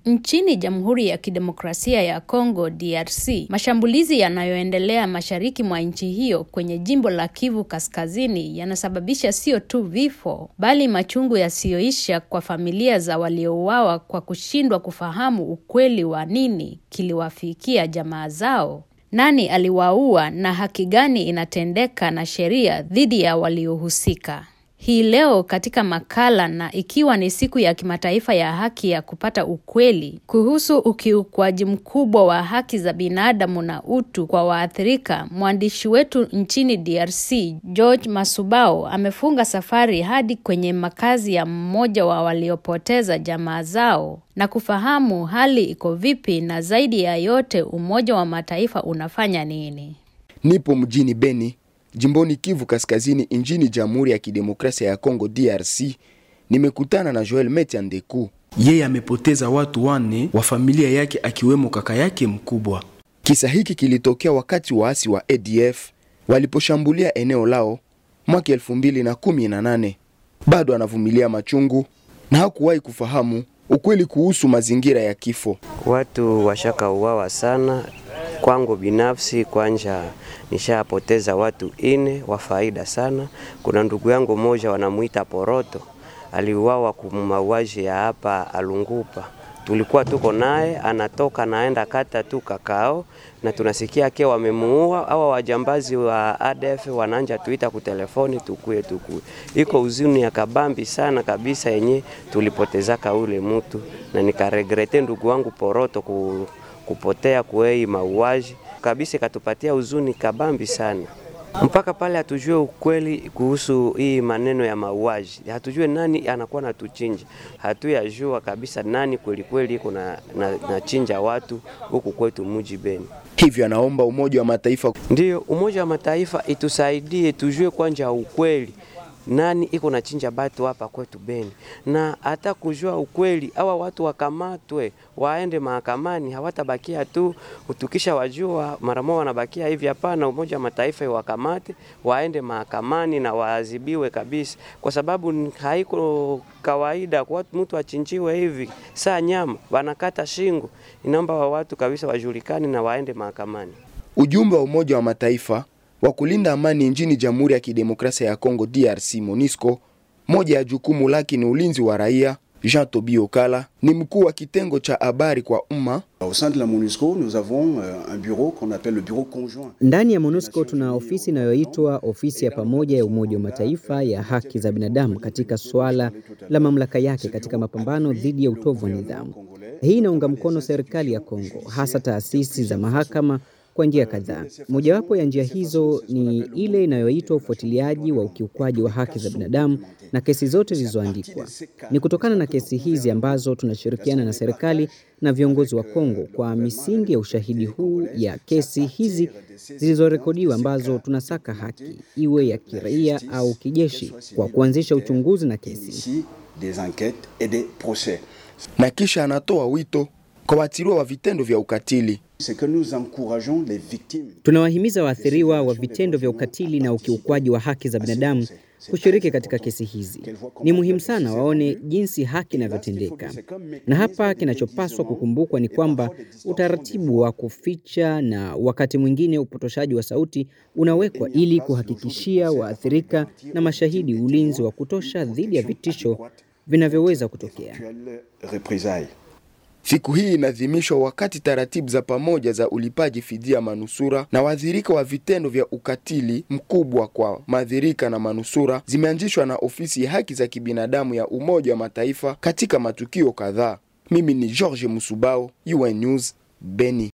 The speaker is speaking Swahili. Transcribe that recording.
Nchini Jamhuri ya Kidemokrasia ya Kongo DRC, mashambulizi yanayoendelea mashariki mwa nchi hiyo kwenye jimbo la Kivu Kaskazini yanasababisha sio tu vifo, bali machungu yasiyoisha kwa familia za waliouawa kwa kushindwa kufahamu ukweli wa nini kiliwafikia jamaa zao. Nani aliwaua na haki gani inatendeka na sheria dhidi ya waliohusika? Hii leo katika makala na ikiwa ni siku ya kimataifa ya haki ya kupata ukweli kuhusu ukiukwaji mkubwa wa haki za binadamu na utu kwa waathirika, mwandishi wetu nchini DRC George Masubao amefunga safari hadi kwenye makazi ya mmoja wa waliopoteza jamaa zao na kufahamu hali iko vipi, na zaidi ya yote Umoja wa Mataifa unafanya nini? Nipo mjini Beni jimboni Kivu Kaskazini nchini Jamhuri ya Kidemokrasia ya Kongo DRC. Nimekutana na Joel Metiandeku. Yeye amepoteza watu wanne wa familia yake akiwemo kaka yake mkubwa. Kisa hiki kilitokea wakati waasi wa ADF waliposhambulia eneo lao mwaka elfu mbili na kumi na nane. Bado anavumilia machungu na hakuwahi kufahamu ukweli kuhusu mazingira ya kifo. Watu washaka uwawa sana. Kwangu binafsi kwanja nishapoteza watu ine wa faida sana. Kuna ndugu yangu mmoja wanamuita Poroto, aliuawa kumauaji ya hapa Alungupa. Tulikuwa tuko naye, anatoka naenda kata tu kakao, na tunasikia ake wamemuua. Awa wajambazi wa ADF wananja tuita kutelefoni, tukue tukue. Iko uzuni ya kabambi sana kabisa yenye tulipotezaka ule mutu, na nikaregrete ndugu wangu Poroto ku, kupotea kuei mauaji kabisa, ikatupatia huzuni kabambi sana mpaka pale hatujue ukweli kuhusu hii maneno ya mauaji, hatujue nani anakuwa natuchinja, hatuyajua kabisa nani kweli kweli iko na, na, na chinja watu huku kwetu muji Beni. Hivyo anaomba Umoja wa Mataifa, ndiyo Umoja wa Mataifa itusaidie tujue kwanja ukweli nani iko na chinja batu hapa kwetu Beni, na hata kujua ukweli, awa watu wakamatwe, waende mahakamani, hawatabakia tu utukisha wajua mara moja wanabakia hivi. Hapana, Umoja wa Mataifa iwakamate, waende mahakamani na waadhibiwe kabisa, kwa sababu haiko kawaida kwa mtu achinjiwe hivi saa nyama, wanakata shingo. Inaomba wa watu kabisa wajulikane na waende mahakamani. Ujumbe wa Umoja wa Mataifa wa kulinda amani nchini Jamhuri ya Kidemokrasia ya Kongo DRC MONUSCO, moja ya jukumu lake ni ulinzi wa raia. Jean Tobi Okala ni mkuu wa kitengo cha habari kwa umma. Ndani ya MONUSCO tuna ofisi inayoitwa ofisi ya pamoja ya Umoja wa Mataifa ya haki za binadamu katika suala la mamlaka yake katika mapambano dhidi ya utovu wa nidhamu. Hii inaunga mkono serikali ya Kongo, hasa taasisi za mahakama kwa njia kadhaa. Mojawapo ya njia hizo ni ile inayoitwa ufuatiliaji wa ukiukwaji wa haki za binadamu na kesi zote zilizoandikwa. Ni kutokana na kesi hizi ambazo tunashirikiana na serikali na viongozi wa Kongo kwa misingi ya ushahidi huu ya kesi hizi zilizorekodiwa ambazo tunasaka haki iwe ya kiraia au kijeshi kwa kuanzisha uchunguzi na kesi. Na kisha anatoa wito kwa waathiriwa wa vitendo vya ukatili. Tunawahimiza waathiriwa wa vitendo vya ukatili na ukiukwaji wa haki za binadamu kushiriki katika kesi hizi. Ni muhimu sana waone jinsi haki inavyotendeka, na hapa kinachopaswa kukumbukwa ni kwamba utaratibu wa kuficha na wakati mwingine upotoshaji wa sauti unawekwa ili kuhakikishia waathirika na mashahidi ulinzi wa kutosha dhidi ya vitisho vinavyoweza kutokea. Siku hii inaadhimishwa wakati taratibu za pamoja za ulipaji fidia manusura na waathirika wa vitendo vya ukatili mkubwa kwa maathirika na manusura zimeanzishwa na ofisi ya haki za kibinadamu ya Umoja wa Mataifa katika matukio kadhaa. Mimi ni George Musubao, UN News, Beni.